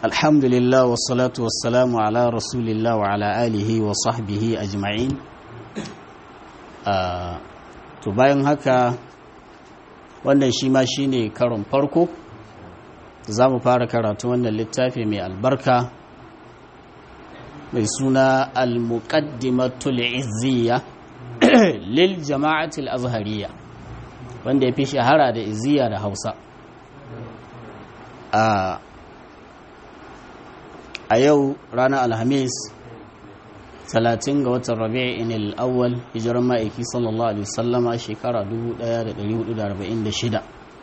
الحمد لله والصلاة والسلام على رسول الله وعلى آله وصحبه أجمعين to bayan haka wannan shi ma shi ne karon farko za mu fara karatu wannan littafi mai albarka mai suna al-muqaddimatul izziya lil jama'atul azhariya wanda ya fi shahara da izziya da hausa a yau ranar alhamis 30 ga watan rabi'in al-awwal hijiran ma'aiki sallallahu alaihi wasallama shekara 1446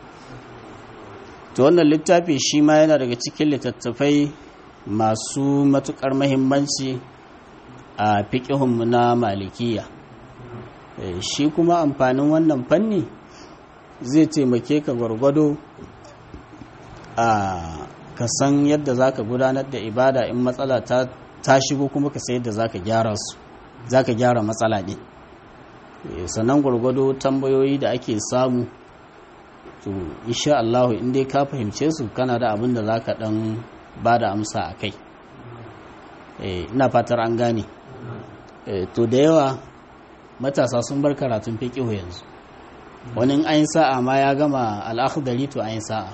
to wannan littafi shi ma yana daga cikin littattafai masu matukar mahimmanci a fiƙihunmu na malikiya shi kuma amfanin wannan fanni zai taimake ka gwargwado a ka san yadda za ka gudanar da ibada in matsala ta ta shigo kuma ka sai yadda za ka gyara su za ka gyara matsala ne sannan gwargwado tambayoyi da ake samu to insha Allah in dai ka fahimce su kana da abin da za ka dan ba da amsa a kai ina fatar an gane to da yawa matasa sun bar karatun fiqihu yanzu wani ayin sa'a ma ya gama al'akhdari to ayin sa'a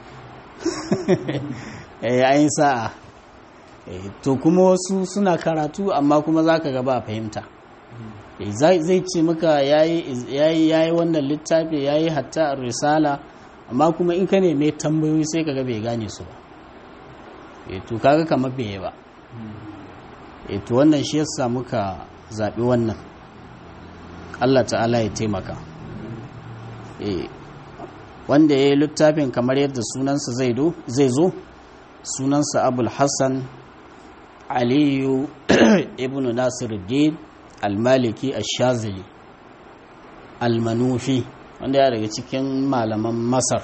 eh ayin sa'a to kuma wasu suna karatu amma kuma zaka ga ba fahimta zai ce maka yayi yayi wannan littafi yayi hatta risala amma kuma in ka ne mai tambayoyi sai kaga bai gane su ba eh to kaga kamar bai ba eh to wannan shi yasa muka zabi wannan Allah ta'ala ya taimaka eh wanda ya yi littafin kamar yadda sunansa zai zo sunansa abul hassan aliyu ibn nasiruddin al-maliki al-shazili al-manufi wanda ya daga cikin malaman masar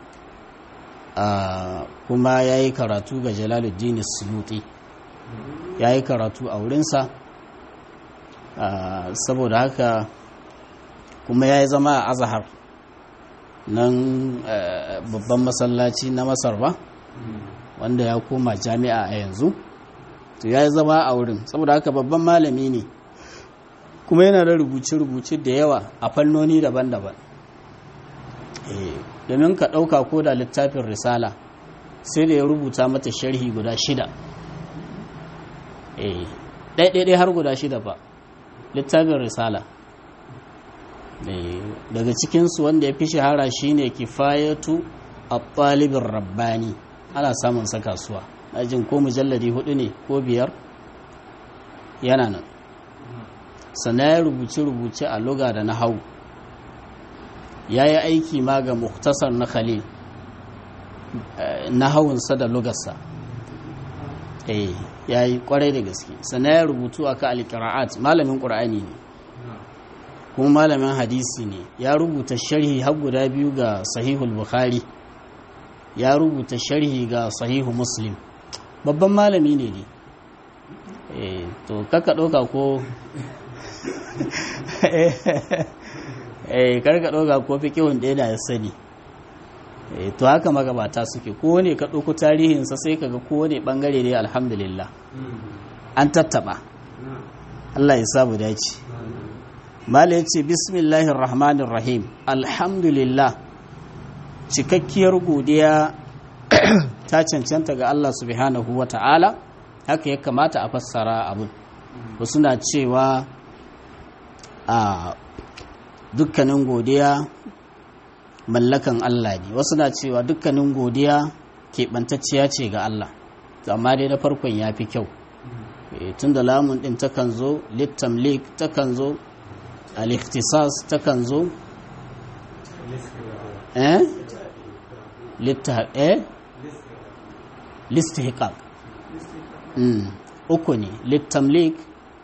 kuma ya yi karatu ga jalaluddin suluti ya yi karatu a wurinsa saboda haka kuma ya yi zama a azahar nan babban masallaci na masar ba wanda ya koma jami'a a yanzu to ya zama a wurin saboda haka babban malami ne kuma yana da rubuce-rubuce da yawa a fannoni daban-daban domin ka ɗauka ko da littafin risala sai da ya rubuta mata sharhi guda shida ɗaiɗaiɗai har guda shida ba littafin risala daga cikinsu wanda ya fi shahara shine kifayatu a ɗalibin rabbani ana samun sa kasuwa jin ko mujalladi hudu ne ko biyar yana nan sannan ya rubuce-rubuce a luga da na hau ya yi aiki ma ga muktasar na khalil na hawunsa da lugarsa ya yi kwarai da gaske sannan ya rubutu a ka alƙira'at malamin ƙura'ani ne kuma malamin hadisi ne ya rubuta sharhi har guda biyu ga sahihul bukhari ya rubuta sharhi ga sahihu muslim babban malami ne ne to kaka ɗauka ko karka ɗauka ko fi kiwon ɗaya da ya sani to haka magabata suke kowane ka ɗauko tarihinsa sai kaga kowane ɓangare ne alhamdulillah an tattaɓa Allah ya samu dace mala ya ce bismillahir rahmanir rahim alhamdulillah cikakkiyar godiya ta cancanta ga Allah subhanahu wa ta'ala haka ya kamata a fassara abin wasu na cewa a dukkanin godiya mallakan Allah ne wasu na cewa dukkanin godiya keɓantacciya ce ga Allah amma dai na farkon ya fi kyau tun da lamun ɗin takan zo littamlik takan zo al-ikhtisas takan zo eh litta eh listihqaq mm uku ne littamlik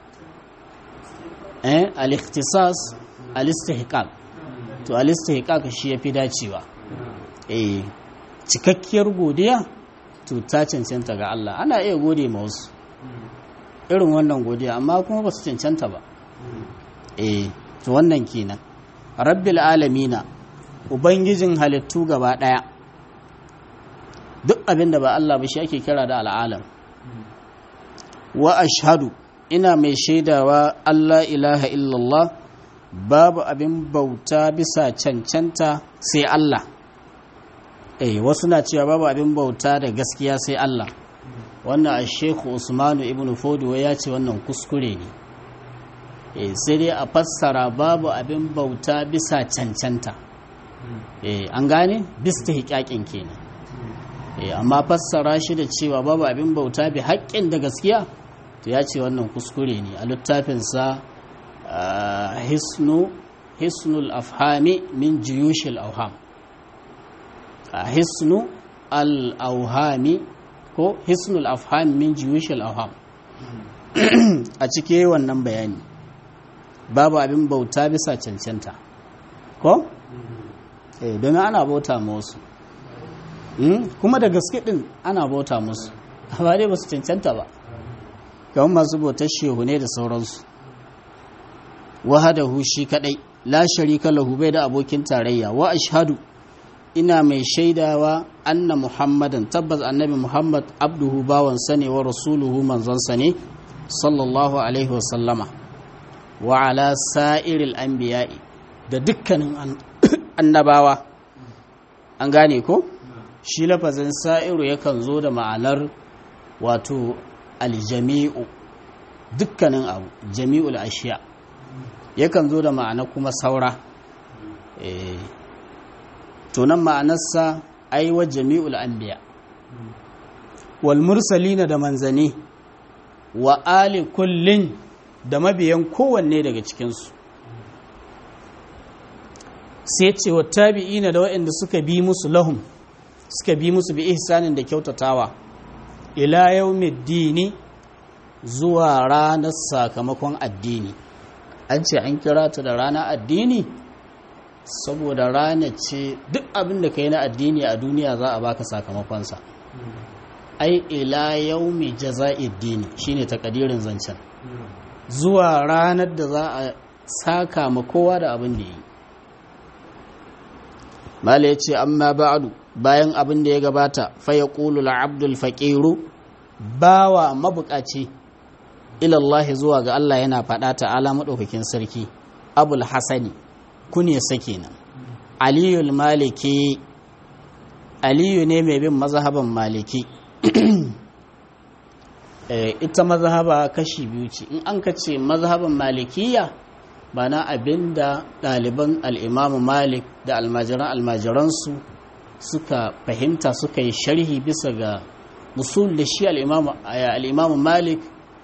eh al-ikhtisas al-istihqaq to al-istihqaq shi yafi dacewa eh cikakkiyar godiya to ta cancanta ga Allah ana iya gode ma wasu irin wannan godiya amma kuma ba su cancanta ba eh to wannan kenan rabbil alamina ubangijin halittu gaba daya duk abin da ba Allah ba shi ake kira da al'alam wa ashhadu ina mai shaidawa Allah ilaha illallah babu abin bauta bisa cancanta sai Allah eh wasu na cewa babu abin bauta da gaskiya sai Allah wannan a shekhu usmanu ibn fodo ya ce wannan kuskure ne eh sai dai a fassara babu abin bauta bisa cancanta eh an gane bista hikakin kenan eh amma fassara shi da cewa babu abin bauta bi haƙƙin da gaskiya to ya ce wannan kuskure ne a littafinsa hisnu hisnul afhami min jiyushil auham hisnu al-auhami ko hisnul afhami min jiyushil auham a cike wannan bayani babu abin bauta bisa cancanta ko eh domin ana bauta ma wasu kuma da gaske din ana bauta musu amma dai ba su cancanta ba kamar masu bautar shehu ne da sauransu wahadahu shi kadai la sharika lahu bai da abokin tarayya wa ashhadu ina mai shaidawa anna muhammadan tabbas annabi muhammad abduhu bawan ne wa rasuluhu manzon sa ne sallallahu alaihi wa sallama wa ala sa'iril anbiya'i da dukkanin annabawa an gane ko shi lafazin sa'iru yakan zo da ma'anar wato aljami'u dukkanin abu jami'ul ashiya yakan zo da ma'ana kuma saura tunan ma'anarsa aiwa jami'ul anbiya wal mursalina da manzani wa ali kullin da mabiyan kowanne daga cikinsu sai ce wa tabi'ina da waɗanda suka bi musu lahum suka bi musu bi ihsanin da kyautatawa ila yaumiddini zuwa ranar sakamakon addini an ce an kira ta da ranar addini saboda rana ce duk abin da ka yi na addini a duniya za a baka sakamakonsa ai ila yaumi jaza'iddini shine takadirin zancen zuwa ranar da za a saka ma kowa da abin da yi mala ya ce amma ba'adu bayan abin da ya gabata faya ƙulu abdul faƙiru bawa mabuƙaci ilallahi zuwa ga Allah yana faɗa ta'ala maɗaukakin sarki abul hasani kune sake nan aliyul maliki aliyu ne mai bin mazhaban maliki ita mazhaba kashi biyu ce in an ka ce mazhaban malikiya ba na abin da ɗaliban al'imamu malik da almajiran almajiransu suka fahimta suka yi sharhi bisa ga musul da shi al'imamu malik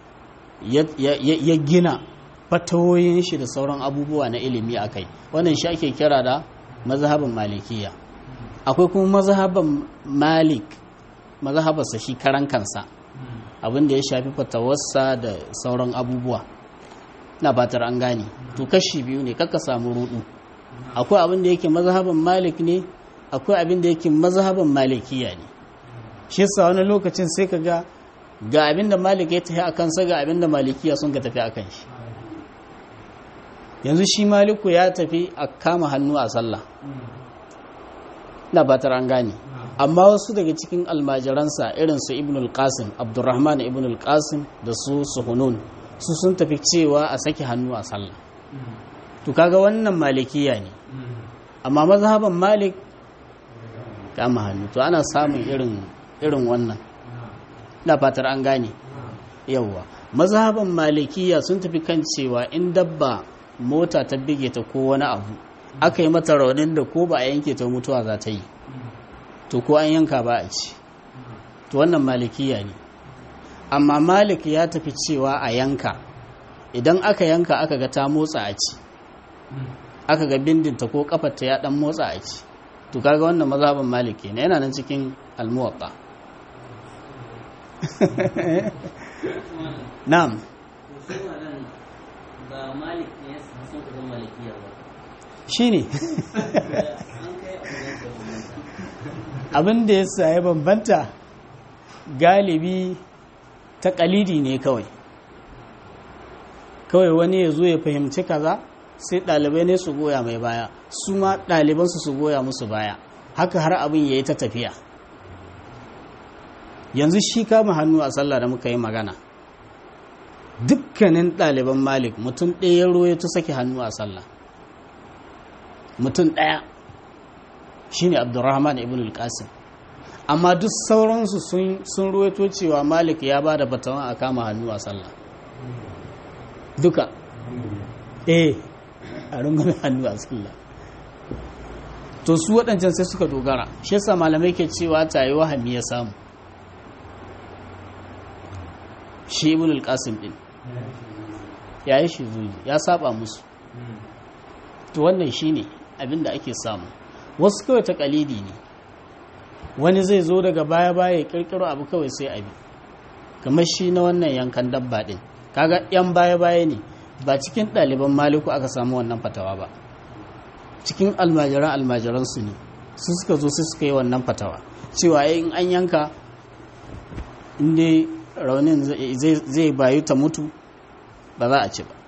ya gina fatawoyin shi da sauran abubuwa na ilimi a kai wannan shi ake kira da mazhaban malikiya akwai kuma mazhaban malik mazhabarsa shi karan kansa abin da ya shafi fatawarsa da sauran abubuwa na batar an gane to kashi biyu ne kaka samu rudu akwai abin da yake mazhaban malik ne akwai abin da yake mazhaban malikiya ne shi yasa wani lokacin sai ka ga ga abin da malik ya tafi akan sa ga abin da malikiya sun ka tafi akan shi yanzu shi maliku ya tafi a kama hannu a sallah na batar an gane amma wasu daga cikin almajiransa irin su ibn al-qasim abdurrahman ibn al-qasim da su suhunun su sun tafi cewa a saki hannu a sallah to kaga wannan malikiya ne amma mazhaban malik kama hannu to ana samun irin irin wannan na fatar an gane yawwa mazhaban malikiya sun tafi kan cewa in dabba mota ta bige ta ko wani abu aka yi mata raunin da ko ba a yanke ta mutuwa za ta yi to ko an yanka ba a ci to wannan malikiya ne amma malik ya tafi cewa a yanka idan aka yanka aka ga ta motsa a ci aka ga bindinta ko kafarta ya dan motsa a ci to kaga wannan mazhabin malik ne yana nan cikin almuwatta na'am shi ne abin da ya sa bambanta galibi ta kalidi ne kawai kawai wani ya zo ya fahimci kaza sai ɗalibai ne su goya mai baya su ma ɗalibansu su goya musu baya haka har abin ya yi ta tafiya yanzu shi kama hannu a sallah da muka yi magana dukkanin ɗaliban malik mutum ɗaya ruwa ta sake hannu a sallah mutum ɗaya shine abdurrahman ibn al-qasim amma duk sauransu sun ruwaito cewa malik ya ba da fatawan a kama hannu a sallah duka eh a rungumin hannu a sallah to su waɗancan sai suka dogara shi yasa malamai ke cewa ta yi wahami ya samu shi ibn al-qasim din ya yi shi zuji ya saba musu to wannan shine abinda ake samu wasu kawai ta kalidi ne wani zai zo daga baya-baya ya kirkiro abu kawai sai abi kamar shi na wannan yankan dabba din kaga yan baya-baya ne ba cikin ɗaliban maliku aka samu wannan fatawa ba cikin almajiran almajiran su ne su suka zo sai suka yi wannan fatawa cewa in an yanka inda raunin zai bayu ta mutu ba za a ci ba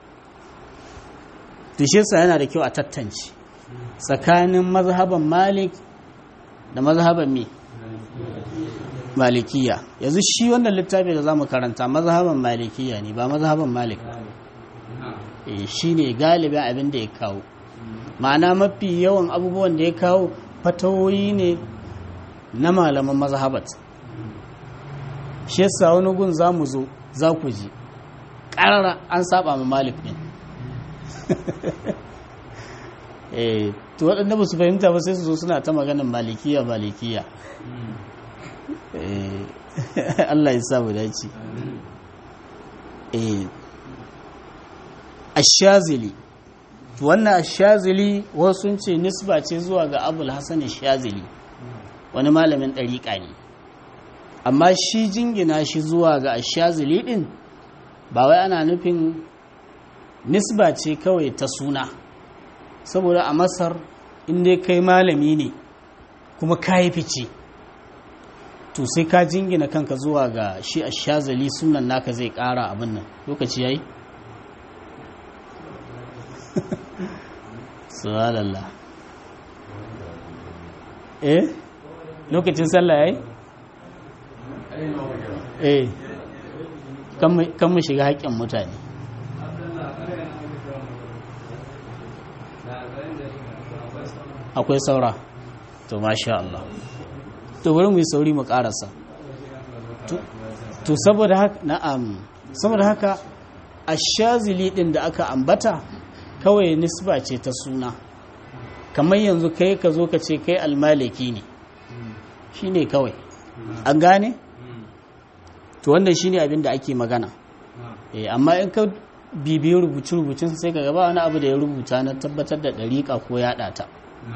tushesa yana da kyau a tattance tsakanin mazhaban malik da mazhaban me malikiya yanzu shi wannan littafi da za mu karanta mazhaban malikiya ne ba mazhaban malik shi ne galibin abin da ya kawo ma'ana mafi yawan abubuwan da ya kawo fatawoyi ne na malaman mazhabat shi yasa wani gun za mu zo za ku ji ƙarara an saba ma malik ne eh to waɗanda ba su fahimta ba sai su zo suna ta maganin malikiya malikiya Allah ya sa mu dace eh ashazili wannan ashazili wasu sun ce nisba ce zuwa ga abul hasan ashazili wani malamin ɗariƙa ne amma shi jingina shi zuwa ga ashazili ɗin ba wai ana nufin nisba ce kawai ta suna saboda a masar inda kai malami ne kuma ka yi fice to sai ka jingina kanka zuwa ga shi a shazali sunan naka zai kara abin nan lokaci ya yi? suwalallah eh lokacin sallah ya yi? eh kan mu shiga haƙƙin mutane akwai saura to masha Allah to bari mu yi sauri mu karasa to saboda haka na'am saboda haka ashazili din da aka ambata kawai nisba ce ta suna kamar yanzu kai ka zo ka ce kai almaliki ne shine kawai an gane to wannan shine abin da ake magana eh amma in ka bibiyi rubuce-rubucin sai ka gaba wani abu da ya rubuta na tabbatar da ɗariƙa ko yaɗa ta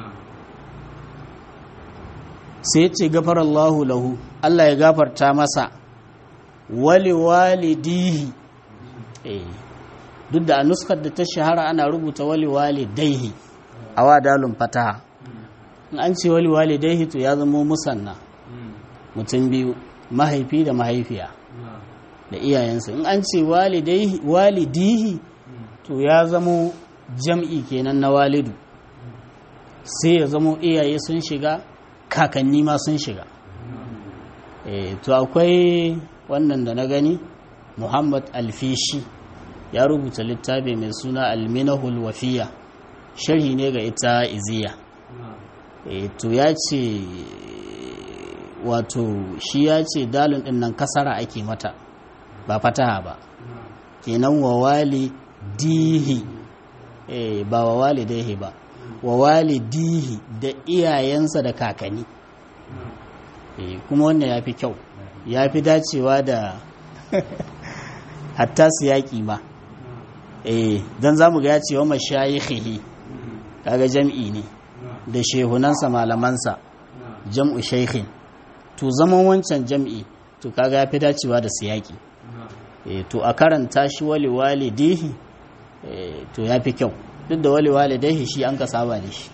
sai ce gafarallahu lahu Allah ya gafarta masa wali walidihi eh duk da a nuskar da ta shahara ana rubuta wali walidaihi a wadalun fataha in an ce wali walidaihi to ya zama musanna mutum biyu mahaifi da mahaifiya da iyayensa in an ce walidihi to ya zamo jam'i kenan na walidu sai ya zamo iyaye sun shiga kakanni ma sun shiga e, to akwai wannan da na gani muhammad alfishi ya rubuta littafi mai suna alminahul wafiya sharhi ne ga ita iziya e, to ya ce wato shi ya ce dalin din nan kasara ake mata ba fataha ba kenan wa wali dihi e, ba wa wali daihi ba wa walidihi da iyayensa da kakanni kuma wannan ya fi kyau ya fi dacewa da hatta su yaƙi ma don za mu ga ya ce wa mashayikhihi kaga jam'i ne da shehunansa malamansa jam'u shaikhin to zaman wancan jam'i to kaga ya fi dacewa da su yaƙi to a karanta shi wali walidihi to ya fi kyau duk da wali walidaihi shi an ka saba da shi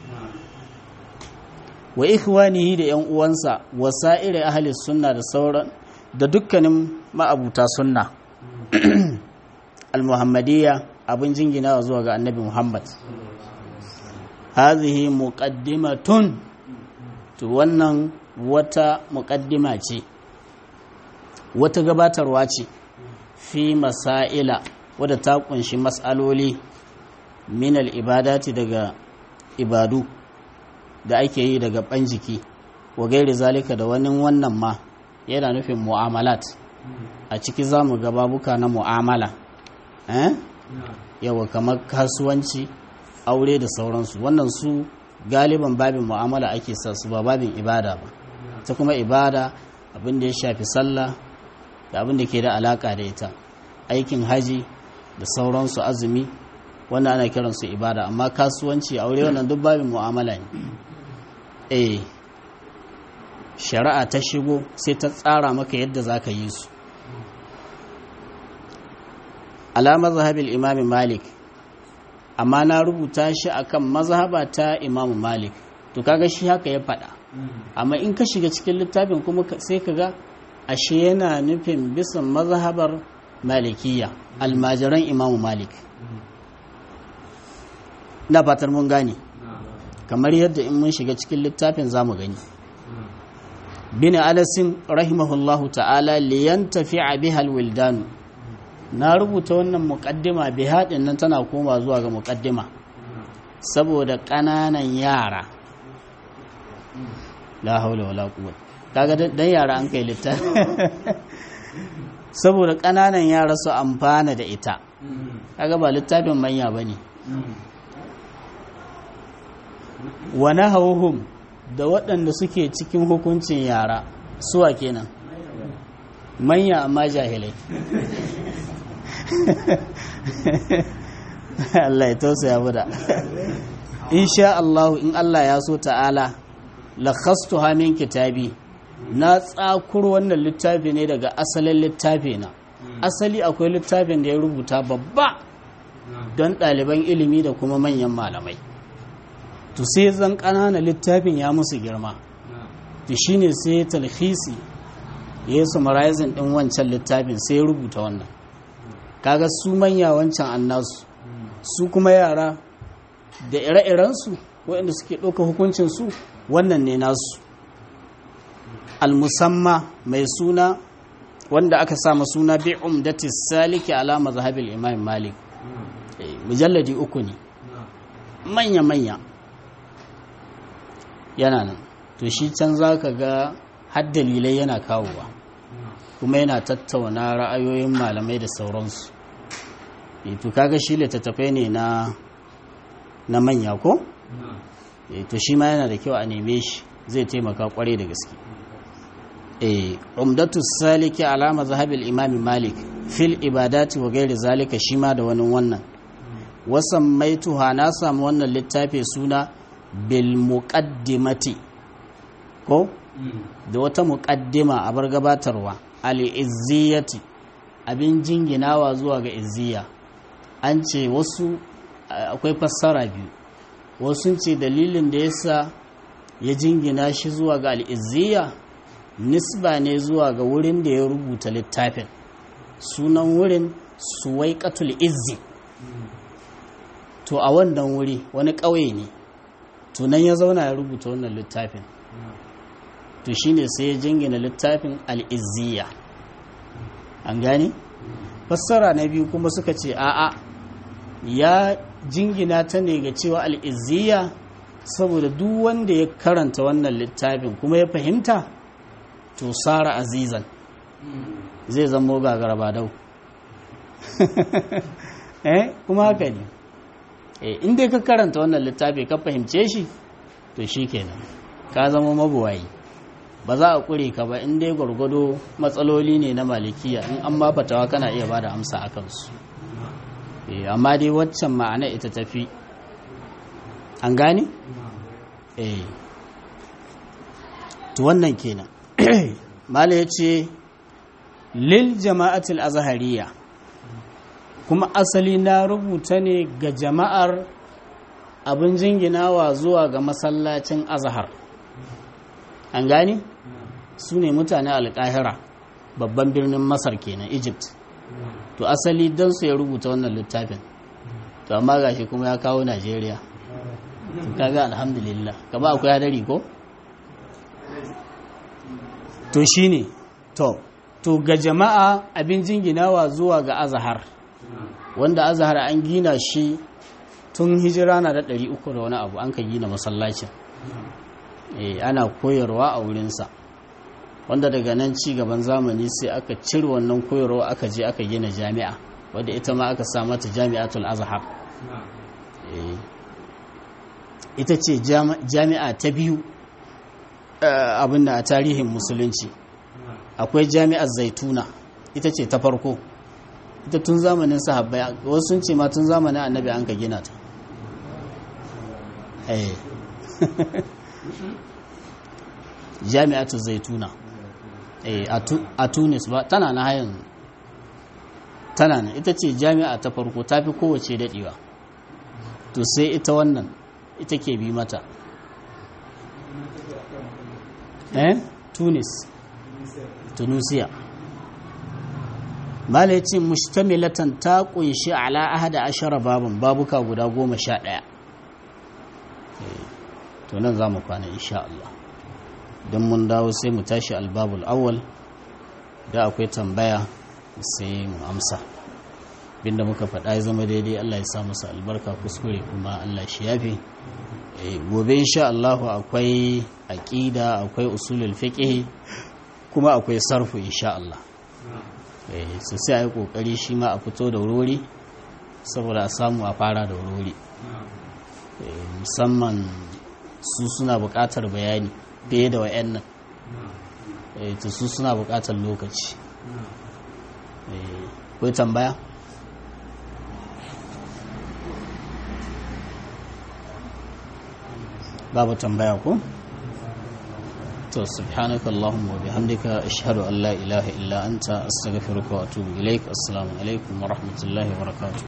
wa ikhwanihi da yan uwansa wa sa'iri ahli sunna da sauran da dukkanin ma'abuta sunna al-muhammadiyya abin jingina zuwa ga annabi muhammad hazihi muqaddimatun to wannan wata muqaddima ce wata gabatarwa ce fi masaila wadda ta kunshi mas'aloli minal ibadati daga ibadu da ake yi daga ban jiki wa gairi zalika da wani wannan ma yana nufin mu'amalat a ciki za mu babuka na mu'amala eh? yawa kamar kasuwanci aure da sauransu wannan su galiban babin mu'amala ake sa su ba babin ibada ba ta kuma ibada abin da ya shafi sallah da abin da ke da alaka da ita aikin haji da sauransu azumi wannan ana kiransu ibada amma kasuwanci aure wannan duk babin mu'amala ne eh shari'a ta shigo sai ta tsara maka yadda za ka yi su ala mazhabil imam malik amma na rubuta shi akan mazhaba ta imam malik to kaga shi haka ya faɗa amma in ka shiga cikin littafin kuma sai ka ga ashe yana nufin bisan mazhabar malikiya almajiran imam malik na fatar mun gane kamar yadda in mun shiga cikin littafin za mu gani bin alasin rahimahullahu ta'ala liyan tafi a bihal wildanu na rubuta wannan muƙaddima bihadin nan tana koma zuwa ga muƙaddima saboda ƙananan yara la haula wala quwwata kaga dan yara an kai littafi saboda ƙananan yara su amfana da ita kaga ba littafin manya bane wa nahawhum da waɗanda suke cikin hukuncin yara suwa kenan manya amma jahilai Allah ya tausaya mu da insha Allah in Allah ya so ta'ala lakhastu min kitabi na tsakur wannan littafi ne daga asalin littafi na asali akwai littafin da ya rubuta babba don ɗaliban ilimi da kuma manyan malamai to sai zan ƙanana littafin ya musu girma to shine sai talhisi ya yi summarizing ɗin wancan littafin sai ya rubuta wannan kaga su manya wancan annasu su kuma yara da ire-irensu waɗanda suke ɗauka hukuncinsu wannan ne nasu almusamma mai suna wanda aka sama suna bi umdati saliki ala mazhabil imam malik mujalladi uku ne manya-manya yana nan to shi can za ka ga har dalilai yana kawowa kuma yana tattauna ra'ayoyin malamai da sauransu to kaga shi littattafai ne na na manya ko to shi ma yana da kyau a neme shi zai taimaka kwarai da gaske eh umdatu saliki ala mazhabil imam malik fil ibadati wa ghairi zalika shi ma da wani wannan wasan maituha na samu wannan littafi suna bil muqaddimati ko da wata muqaddima a bar gabatarwa al izziyati abin jinginawa zuwa ga izziya an ce wasu akwai fassara biyu wasu ce dalilin da yasa ya jingina shi zuwa ga al'izziya nisba ne zuwa ga wurin da ya rubuta littafin sunan wurin suwaikatul izzi to a wannan wuri wani ƙauye ne tunan ya zauna ya rubuta wannan littafin to shine sai ya jingina littafin al'izziya an gane fassara na biyu kuma suka ce a'a ya jingina ta ne ga cewa al'izziya saboda duk wanda ya karanta wannan littafin kuma ya fahimta to sara azizan zai zamo gagara ba dau eh kuma haka ne eh inda ka karanta wannan littafi ka fahimce shi to shi kenan ka zama mabuwayi ba za a kure ka ba inda gwargwado matsaloli ne na malikiya in an ba fatawa kana iya ba da amsa a kansu amma dai waccan ma'ana ita tafi an gane? eh to wannan kenan mala ya ce lil jama'atul azhariya kuma asali na rubuta ne ga jama'ar abin jinginawa zuwa ga masallacin azhar an gane? su ne mutane alƙahira babban birnin masar kenan egypt to asali don su ya rubuta wannan littafin to amma gashi kuma ya kawo najeriya kaga alhamdulillah gaba akwai hadari ko to shine to to ga jama'a abin jinginawa zuwa ga azahar wanda azahar an gina shi tun hijira na da ɗari uku da wani abu an ka gina masallacin ana koyarwa a wurinsa wanda daga nan ci gaban zamani sai aka cire wannan koyarwa aka je aka gina jami'a wadda ita ma aka sa mata jami'atul azhar ita ce jami'a ta biyu abin da a tarihin musulunci akwai jami'ar zaituna ita ce ta farko ita tun zamanin sahabbai wasu sun ce ma tun zamanin annabi an ka gina ta jami'atu zaituna a tunis ba tana na hayan tana na ita ce jami'a ta farko ta fi kowace daɗewa to sai ita wannan ita ke bi mata eh tunis tunisia malaicin mustamilatan ta kunshi ala ahada ashara babun babuka guda goma sha ɗaya to nan za mu kwana insha Allah don mun dawo sai mu tashi albabul awwal da akwai tambaya sai mu amsa binda muka faɗa ya zama daidai Allah ya sa musu albarka kuskure kuma Allah shi yafe gobe insha Allah akwai aqida akwai usulul fiqh kuma akwai sarfu insha Allah su sai a yi kokari shi ma a fito da wuri saboda a samu a fara da wuri musamman su suna buƙatar bayani fiye da wa'yan nan to su suna buƙatar lokaci kai tambaya babu tambaya ko to subhanaka allahumma wa bihamdika ashhadu an la ilaha illa anta astaghfiruka wa atubu ilaik assalamu alaikum wa rahmatullahi wa barakatuh